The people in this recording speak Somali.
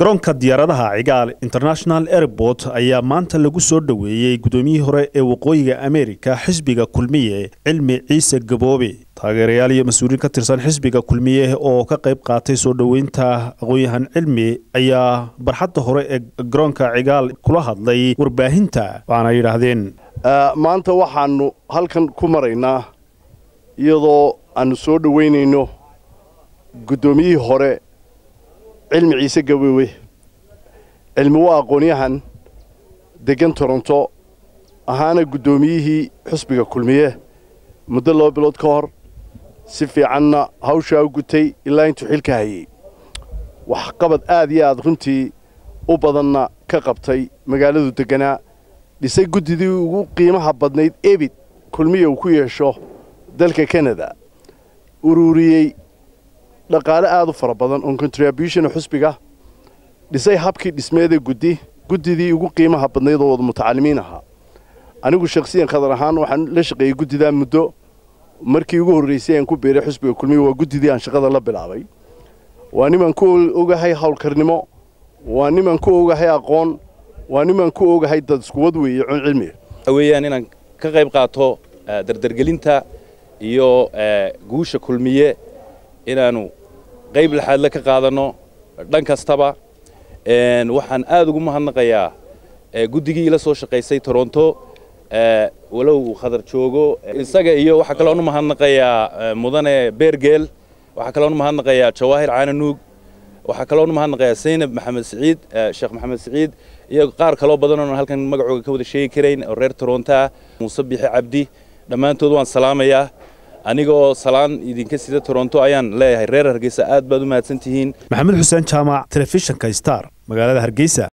garoonka diyaaradaha cigaal international airport ayaa maanta lagu soo dhoweeyey gudoomiyihii hore ee waqooyiga ameerika xisbiga kulmiye cilmi ciise gaboobe taageerayaal iyo mas-uuliin ka tirsan xisbiga kulmiye oo ka qayb qaatay soo dhoweynta aqoon-yahan cilmi ayaa barxadda hore ee garoonka cigaal kula hadlay warbaahinta waxaana yidhaahdeen maanta waxaanu halkan ku maraynaa iyadoo aanu soo dhoweynayno guddoomiyihii hore cilmi ciise gabowe cilmi waa aqoon-yahan deggan toronto ahaana guddoomiyihii xusbiga kulmiye muddo laba bilood ka hor si fiicanna hawshaa u gutay ilaa intuu xilka hayey waxqabad aad iyo aad runtii u badanna ka qabtay magaaladu degganaa dhisay guddidii ugu qiimaha badnayd ebid kulmiya uu ku yeesho dalka kanada ururiyey dhaqaale aad u fara badan oon contribution xusbiga dhisay habkii dhismeeda guddi guddidii ugu qiimaha badnayd oo wada mutacalimiin ahaa anigu shakhsiyan khadar ahaan waxaan la shaqeeyey guddidaa muddo markii ugu horraysay aan ku beeray xusbiga kulmiya waa guddidii aan shaqada la bilaabay waa nimaan ku ogahay howlkarnimo waa nimaan ku ogahay aqoon waa nimaan ku ogahay dad iskuwad weeye con cilmiga weeyaan inaan ka qayb qaato dardargelinta iyo guusha kulmiye inaanu qayb laxaadle ka qaadanno dhan kastaba waxaan aad ugu mahadnaqayaa guddigii ila soo shaqaysay toronto walow uu khadar joogo isaga iyo waxaa kaloon u mahadnaqayaa mudane beergeel waxaa kaloon u mahadnaqayaa jawaahir caananuug waxaa kaloon u mahadnaqayaa saynab maxamed siciid sheekh maxamed siciid iyo qaar kaloo badan oon halkan magacooga ka wada sheegi karayn oo reer toronto ah muuse bixi cabdi dhammaantood waan salaamayaa anigoo salaan idinka sida toronto ayaan leeyahay reer hargeysa aad baad u mahadsan tihiin maxamed xuseen jaamac telefishinka star magaalada hargeysa